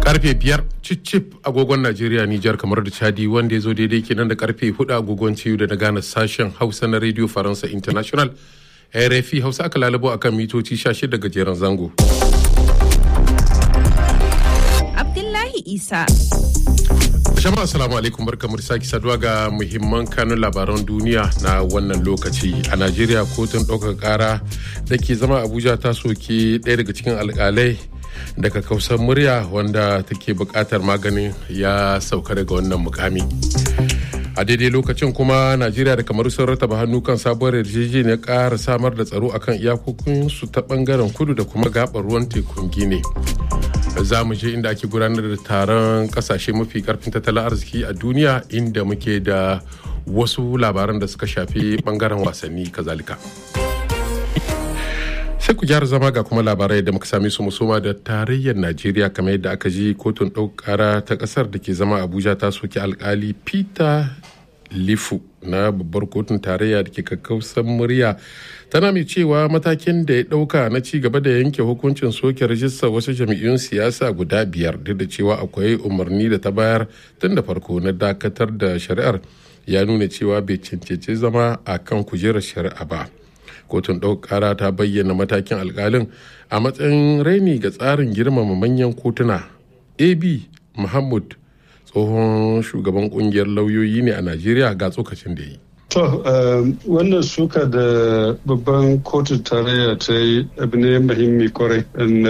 karfe biyar cicip agogon najeriya nijar kamar da chadi wanda ya zo daidai kenan da karfe hudu agogon ciyu da na gane sashen hausa na radio faransa international rfi hausa aka lalabo akan mitoci 16 gajeren zango abdullahi isa jama'a assalamu alaikum barkamu da sake saduwa ga muhimman kanun labaran duniya na wannan lokaci a najeriya kotun ɗaukar ƙara da ke zama abuja ta soke ɗaya daga cikin alƙalai daga kausar murya wanda take buƙatar maganin ya sauka daga wannan mukami a daidai lokacin kuma najeriya da kamar sun rataba hannu kan sabuwar yarjejeniyar ƙara samar da tsaro akan iyakokinsu ta ɓangaren kudu da kuma gaɓar ruwan tekun gine za mu je inda ake gudanar da taron kasashe mafi karfin tattalin arziki a duniya inda muke da wasu labaran da suka shafi bangaren wasanni kazalika sai ku gyara zama ga kuma labarai da muka same su musoma da tarayyar najeriya kamar yadda aka ji kotun ɗaukara ta ƙasar da ke zama abuja ta soki alkali peter lifu na babbar kotun tarayya da ke kakkausan murya tana mai cewa matakin da ya dauka na ci gaba da yanke hukuncin soke rajistar wasu jami'un siyasa guda biyar duk da cewa akwai umarni da ta bayar tun da farko na dakatar da shari'ar ya nuna cewa bai cancanci zama a kan kujerar shari'a ba kotun ɗaukara ta bayyana matakin alkalin a matsayin raini ga tsarin girmama manyan kotuna ab muhammad tsohon shugaban kungiyar lauyoyi ne a najeriya ga tsokacin da yi To, wannan suka da babban kotun tarayya ta yi abu ne muhimmi kwarai,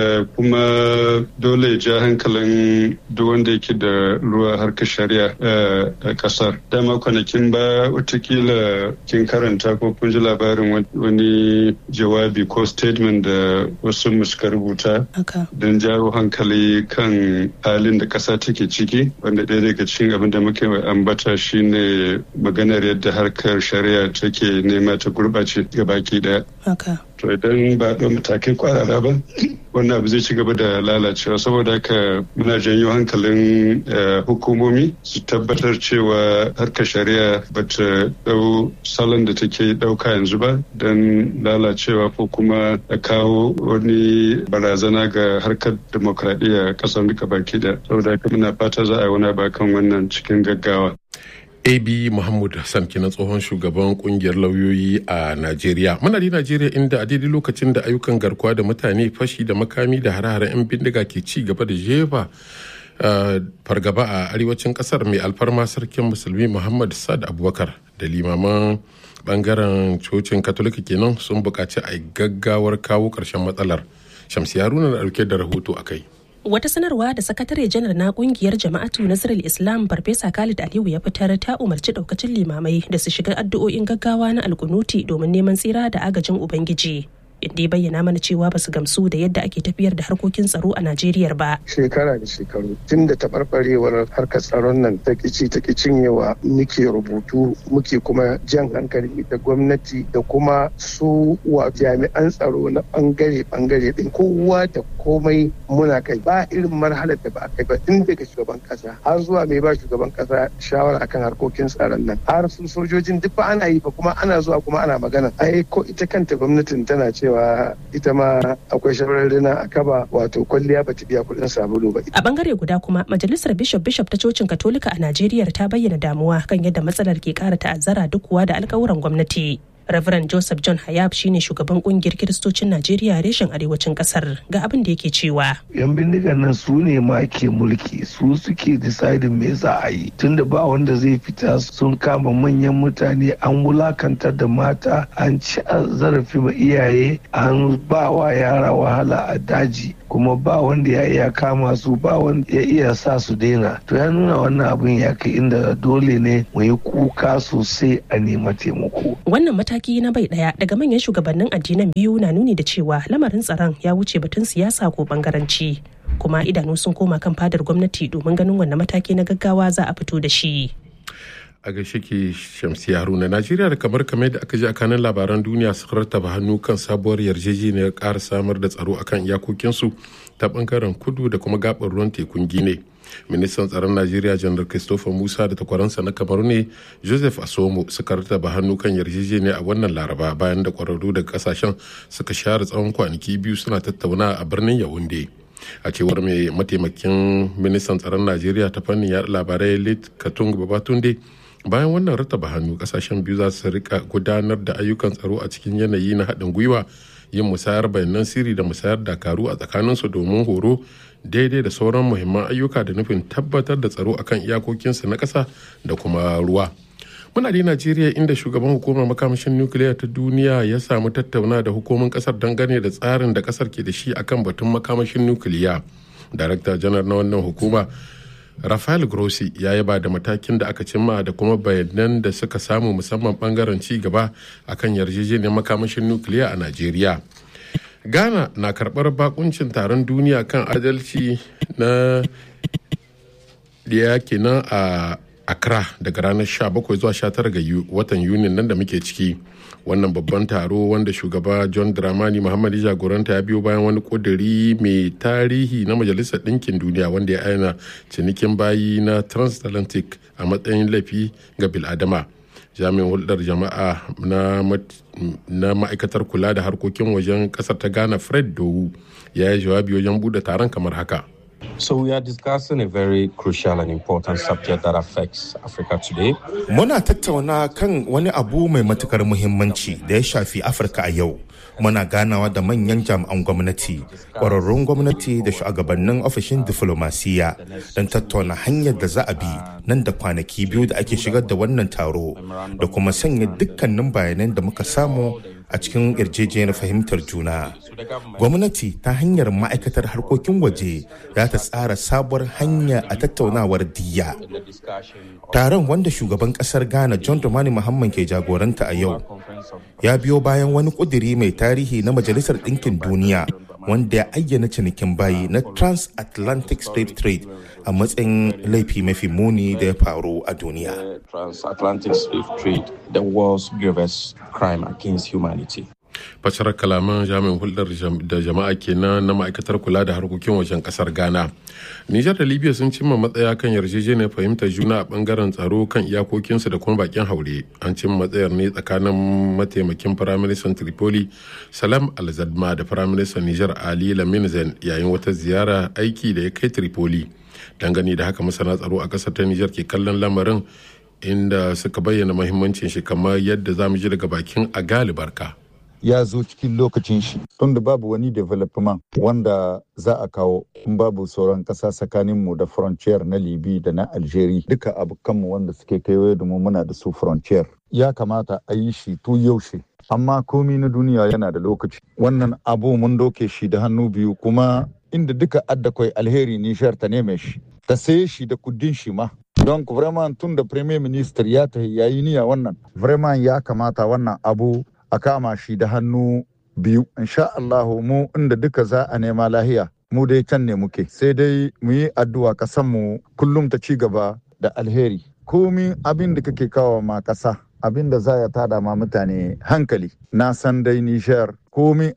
kuma dole ja hankalin duk wanda yake da ruwa harkar shari'a a kasar. Dama kwanakin ba watakila kin karanta ko kun ji labarin wani jawabi ko statement da wasu suka rubuta don jawo hankali kan halin da kasa take ciki, wanda ɗaya daga cikin abin da muke ambata shine maganar yadda harkar harkar shari'a take nema ta gurɓace ga baki daya. To idan ba ɗan matakai kwarara ba, wannan abu zai ci gaba da lalacewa saboda haka muna janyo hankalin hukumomi su tabbatar cewa harkar shari'a ba ta ɗau salon da take ɗauka yanzu ba don lalacewa ko kuma a kawo wani barazana ga harkar demokradiyya ƙasar duka baki da saboda haka muna fata za a yi wani kan wannan cikin gaggawa. ab muhammad hassan kenan tsohon shugaban kungiyar lauyoyi a najeriya muna da najeriya inda a daidai lokacin da ayyukan garkuwa da mutane fashi da makami da hare-haren 'yan bindiga ke ci gaba da jefa fargaba a arewacin kasar mai alfarma sarkin musulmi muhammad sad abubakar da limaman bangaren cocin katolika kenan sun buƙaci a gaggawar kawo ƙarshen matsalar shamsi haruna na ɗauke da rahoto a kai Wata sanarwa da sakatare janar na kungiyar jama'atu Nasarar Islam Farfesa Khalid Aliyu ya fitar ta umarci daukacin limamai da su shiga addu'o'in gaggawa na alkunuti domin neman tsira da agajin Ubangiji. inda ya bayyana mana cewa ba su gamsu da yadda ake tafiyar da harkokin tsaro a Najeriya ba. Shekara da shekaru tun da taɓarɓarewar harkar tsaron nan ta kici ta cinyewa muke rubutu muke kuma jan hankali da gwamnati da kuma su wa jami'an tsaro na bangare bangare din kowa da komai muna kai ba irin marhalar da ba a kai ba tun daga shugaban kasa har zuwa mai ba shugaban kasa shawara akan harkokin tsaron nan har su sojojin duk ba ana yi ba kuma ana zuwa kuma ana magana ai ko ita kanta gwamnatin tana cewa cewa ita ma akwai shawararrina a kaba wato kwalliya ba ta biya kuɗin sabulu ba. A bangare guda kuma majalisar bishop bishop ta cocin katolika a Najeriya ta bayyana damuwa kan yadda matsalar ke kara ta'azzara duk kuwa da alkawuran gwamnati. Reverend Joseph John Hayab shine shugaban kungiyar Kiristocin Najeriya reshen arewacin kasar ga abin da yake cewa. Yan bindigan nan su ne ma ke mulki su suke decidin me za a yi tunda ba wanda zai fita sun kama manyan mutane an wulakantar da mata an ci zarafi ma iyaye an ba wa yara wahala a daji kuma ba wanda ya iya kama su ba wanda ya iya sa su daina to ya nuna wannan abin ya kai inda dole ne mu yi kuka sosai a nema taimako. Wannan mataki na bai daya daga manyan shugabannin addinan biyu na nuni da cewa lamarin tsaron ya wuce batun siyasa ko bangaranci kuma idanu sun koma kan fadar gwamnati domin ganin wannan mataki na gaggawa za a fito da shi. a gaishe ke shamsi haruna najeriya da kamar kamar da aka ji a kanan labaran duniya su rattaba hannu kan sabuwar yarjejeniyar ƙara samar da tsaro akan iyakokinsu ta bangaren kudu da kuma gabar ruwan tekun gine ministan tsaron najeriya janar christopher musa da takwaransa na kamaru ne joseph asomo suka rattaba hannu kan yarjejeniya a wannan laraba bayan da kwararru daga kasashen suka share tsawon kwanaki biyu suna tattauna a birnin yawunde a cewar mai mataimakin ministan tsaron najeriya ta fannin yaɗa labarai lit katung babatunde bayan wannan rattaba hannu kasashen biyu za su rika gudanar da ayyukan tsaro a cikin yanayi na haɗin gwiwa yin musayar bayanan sirri da musayar dakaru a tsakaninsu domin horo daidai da sauran muhimman ayyuka da nufin tabbatar da tsaro akan iyakokinsu na ƙasa da kuma ruwa muna da najeriya inda shugaban hukumar makamashin nukiliya ta duniya ya samu tattauna da hukumin kasar dangane da tsarin da kasar ke da shi akan batun makamashin nukiliya darakta janar na wannan hukuma rafael grossi ya yaba da matakin da aka cimma da kuma bayanan da suka samu musamman bangaren ci gaba akan yarjejeniyar makamashin nukiliya a najeriya ghana na karbar bakuncin taron duniya kan adalci na da kenan a accra daga ranar 17 zuwa 19 ga watan yunin nan da muke ciki wannan babban taro wanda shugaba john dramani muhammad jagoranta ya biyo bayan wani kuduri mai tarihi na majalisar ɗinkin duniya wanda ya aina cinikin bayi na transatlantic a matsayin laifi ga biladama jami'in hulɗar jama'a na ma'aikatar kula da harkokin wajen ƙasar ta ghana fred dowu ya yi jawabi wajen buɗe taron kamar haka So we are discussing a very crucial and important subject that affects Africa today. Muna tattauna kan wani abu mai matukar muhimmanci da ya shafi Afirka a yau. Muna ganawa da manyan jami'an gwamnati, ƙwararrun gwamnati da shugabannin ofishin diflomasiya don tattauna hanyar da za a bi nan da kwanaki biyu da ake shigar da wannan taro da kuma sanya dukkanin bayanan da muka samu a cikin yarjejeniyar fahimtar juna. Gwamnati ta hanyar ma'aikatar harkokin waje za ta tsara sabuwar hanya a tattaunawar diya. Taron wanda shugaban kasar Ghana John Dramani Muhammad ke jagoranta a yau ya biyo bayan wani kuduri mai tarihi na Majalisar Ɗinkin Duniya wanda ya ayyana cinikin bayi na transatlantic slave trade a matsayin laifi mafi muni da ya faru a duniya. Transatlantic slave trade, the world's gravest crime against humanity. fassarar kalaman jami'in hulɗar da jama'a kenan na ma'aikatar kula da harkokin wajen ƙasar ghana nijar da libya sun cimma matsaya kan yarjejeniyar fahimtar juna a bangaren tsaro kan iyakokinsu da kuma bakin haure an cimma matsayar ne tsakanin mataimakin firaministan tripoli salam alzadma da firaministan nijar ali lamin zain yayin wata ziyara aiki da ya kai tripoli dangane da haka masana tsaro a ƙasar ta nijar ke kallon lamarin inda suka bayyana mahimmancin shi kamar yadda za mu ji daga bakin a galibarka. ya zo cikin lokacin shi tunda babu wani development wanda za a kawo in babu sauran kasa tsakanin mu da frontier na libi da na algeria duka abokanmu wanda suke kaiwaye da mu muna da su frontier ya kamata a yi shi tu yaushe amma komi na duniya yana da lokaci wannan abu mun doke shi da hannu biyu kuma inda duka addakwai alheri nishar ta neme shi ta saye shi da kudin shi ma don vraiment tun da premier minister ya tahi yayi niyya wannan vraiment ya kamata wannan abu a kama shi da hannu biyu insha Allah mu inda duka za a nema lahiya mu dai can ne muke sai dai mu yi addu'a kasan mu kullum ta ci gaba da alheri komi abin da kake kawo ma kasa abin da za ya tada ma mutane hankali na san dai nishar komi